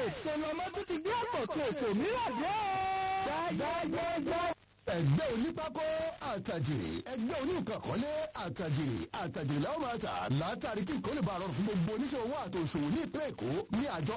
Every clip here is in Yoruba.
sọlọmọ tó ti gbé àkọ́tún ètò mìíràn dé o. gbẹ́gbẹ́gbẹ́. ẹgbẹ́ onípákó àtàjèrè ẹgbẹ́ oníkànkọ́lé àtàjèrè àtàjèrè làwọn máa tà látàrí kí nǹkan lè bá rọrùn fún gbogbo oníṣẹ́ owó àtòṣòwò ní ìpínlẹ̀ èkó ní àjọ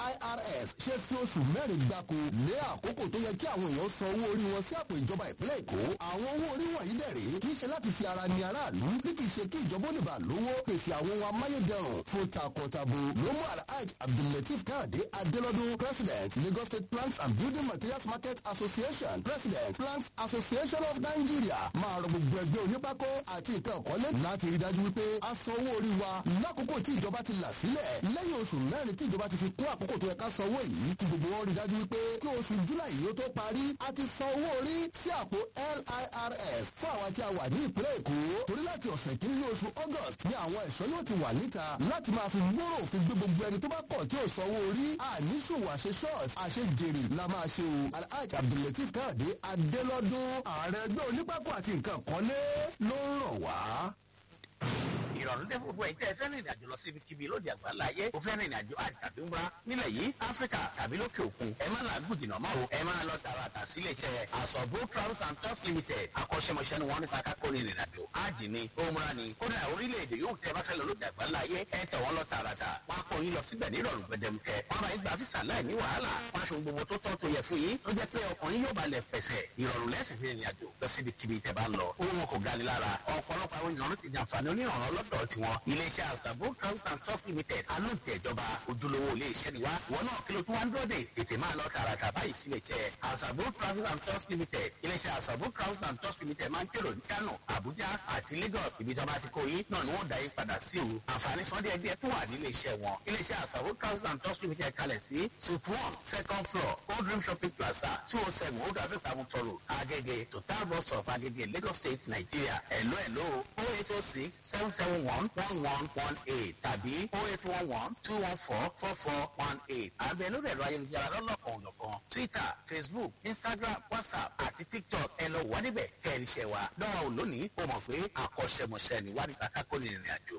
lirs ṣe fi oṣù mẹ́rin gbáko lé àkókò tó yẹ kí àwọn èèyàn san owó orí wọn sí àpò ìjọba ìpínlẹ̀ èkó àwọn owó orí wọ̀nyí dẹ̀rẹ̀ kì í ṣe láti fi ara ni aráàlú bí kì í ṣe kí ìjọba oníbà lówó pèsè àwọn ohun amáyédẹrùn fún takọtabo ló mú alhaji abdulateef káàdé adélọ́dún president lagos state plants and building materials market association president plants association of nigeria máa rọ gbogbo ẹgbẹ́ onípákó àti nǹkan ọ̀kọ́lé láti rí dájú wípé a san owó orí wa lákòókò tí ìjọba ti là sílẹ̀ lẹ́yìn oṣù mẹ́rin tí ìjọba ti fi kún àkókò tó yẹ ká san owó yìí kí gbogbo wọn rí dájú wípé kí oṣù july yìí ó tó parí a ti san owó orí sí àpò lirs fún àwọn tí a wà ní ìpínlẹ̀ èkó torí láti ọ̀sẹ̀ kìíní ní oṣù august ni àwọn ẹ̀ṣọ́ yóò ti wà níta láti máa fi gbòòrò òfin gbé gbogbo ẹni tó bá kọ̀ tí ò sanwó orí àníṣòwò àṣe short àṣe jèrè la máa ṣe o alhaji abdulateef káàdé adélọ́dún ààrẹ ẹgbẹ́ onípákó àti nǹkan kọ́lé ló ń rọ̀ wá ìrọ̀rùn dé gbogbo ẹ̀ tẹ́ ẹ fẹ́ rìn ìrìnàjò lọ síbi kíbi lóde àgbáńlá ayé o fẹ́ rìn ìrìnàjò àjò tàbí ń bá nílẹ̀ yìí áfíríkà tàbí lókè òkun ẹ má làágùn jìnnà mọ́ o ẹ máa lọ tààràtà sílé iṣẹ́ àsọ̀bó travels and tours limited akọ́ṣẹ́mọṣẹ́ ni wọ́n nípa kákó ní ìrìnàjò ájì ni òmùra ni kódà orílẹ̀-èdè yóò tẹ́ bá fẹ́ lọ lóde àgbáńlá ayé ẹ tẹ̀ wọ́n lọ tààràtà wọ́n á kó yín lọ síbẹ̀ ní ìrọ̀rùn gbẹdẹmukẹ wọ́n bá yín gba físà láì ní wàhálà wọ́n aṣọ gbogbo tó tọ́ tó yẹ fún yín ló jẹ́ pé ọkùnrin yóò balẹ̀ pẹ̀sẹ̀ ìrọ̀rùn lẹ́sìn fi ìrìnàjò lọ síbi kíbi tẹ̀ bá ń lọ owó wọn kò gani lára ọ̀pọ̀lọpọ̀ àwọn ènìyàn ló ti jàǹfààní onírànlọ́ lọ́dọ̀ tiwọn iléeṣẹ́ àṣàbò travels and tours limited alóǹtẹ̀ ìjọba ojúlówó iléeṣẹ́ ni wá wọn náà kí ló tún wá ń dọ́dẹ̀ tètè máa lọ tààràtà báyìí sí iléeṣẹ́ àṣàbò travels and tours limited iléeṣẹ́ àṣàbò travels and tours limited máa ń kérò ní kano abuja àti lagos ibi tí wọn bá ti kó yín náà ni wọn dá yín padà sí o àǹfààní sọ́ndé ẹgbẹ́ tó wà ní iléeṣẹ́ wọn iléeṣẹ́ àṣàbò travels and tours limited kalẹ̀ sí suite one second floor old dream shopping plaza two oh seven old africa mutoro agege total bus stop agege lagos state nigeria hello hello oh eight oh six seven seven one one one one eight tàbí oh eight one one two one four four four one eight. àbẹ̀ lórí ẹ̀rọ ayélujára lọ́lọ́kan òjọ̀kan twitter facebook instagram whatsapp àti tiktok ẹ lọ wà níbẹ̀ kẹ́rin iṣẹ́ wa. dọ́wọ́ ò lónìí o mọ̀ pé àkọ́ṣẹ́mọṣẹ́ ni wà nípa kákó ní ìrìn àjò.